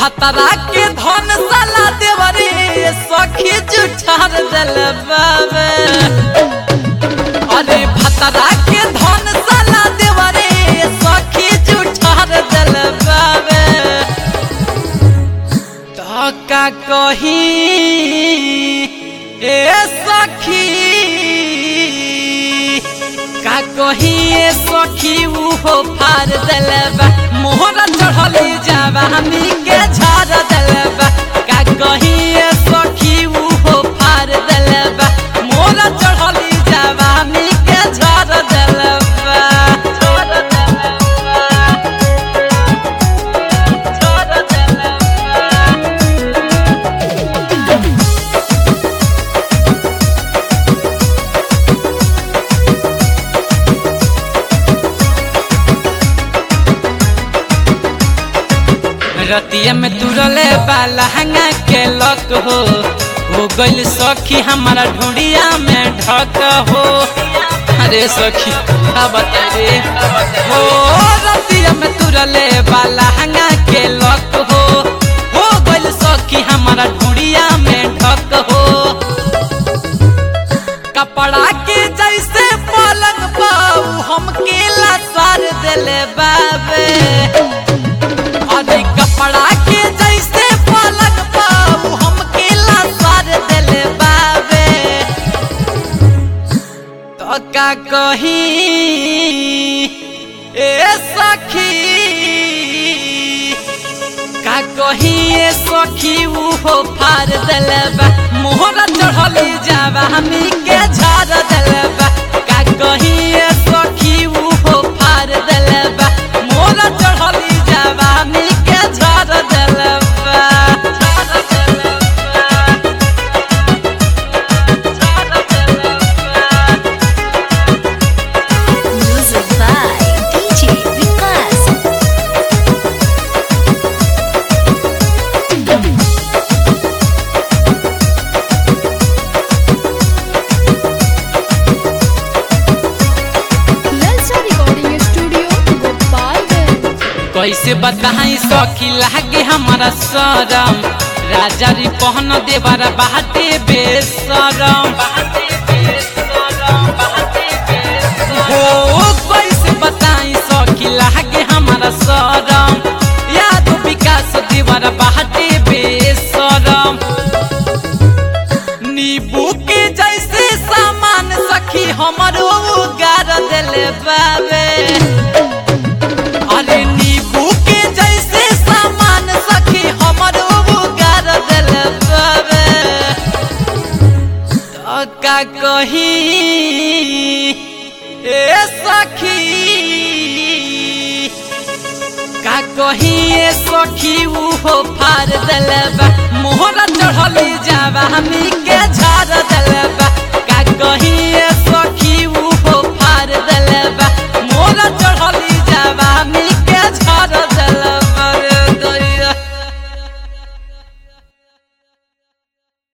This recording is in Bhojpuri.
भतरा के धन साला देवरे सखी जुठार दिल बाबे अरे भतरा के धन साला देवरे सखी जुठार दिल बाबे तो का कही ए सखी का कही ए सखी उहो फार दिलबा मोहरा चढ़ली जाबा हमी के झाड़ दिलबा का कही ए सखी उहो फार दिलबा मोहरा चढ़ली जाबा हमी के झाड़ दिलबा झाड़ दिलबा झाड़ दिलबा रतिया में तुरले बाला हंगा के लक हो हो गइल सखी हमारा ढूंढिया में ढक हो अरे सखी का बता रे हो रतिया में तुरले बाला हंगा के लक हो हो गइल सखी हमारा ढूंढिया में ढक हो कपड़ा के जैसे पलंग पाऊ हम केला सार दिले बाबे अरे कपड़ा के जैसे पलंग पाऊ हम केला सार दिले बाबे तो का कही ए सखी का कही ए सखी उहो फार दिलबा मोहरा चढ़ली जाबा हमी के झाड़ दिलबा का कही ए सखी उहो फार दिलबा मोहरा चढ़ली जाबा हमी के झाड़ दिलबा झाड़ दिलबा झाड़ दिलबा Music by DJ Vikas. ललचा रिकॉर्डिंग स्टूडियो गोपालगंज कैसे बताई सखी लागे हमारा शरम राजा री पहन देवरा बाटे बेसरम हो कैसे बताई सखी लागे हमारा शरम याद विकास देवरा बाटे बेसरम नींबू के जैसे सामान सखी हमरो गार दिले बाबे अरे नींबू के जैसे सामान सखी हमरो गार दिल बाबे तो का कही ए सखी का कही ए सखी उहो फार दिलबा मोहरा चढ़ली जाबा हमी के झाड़ दिलबा का कही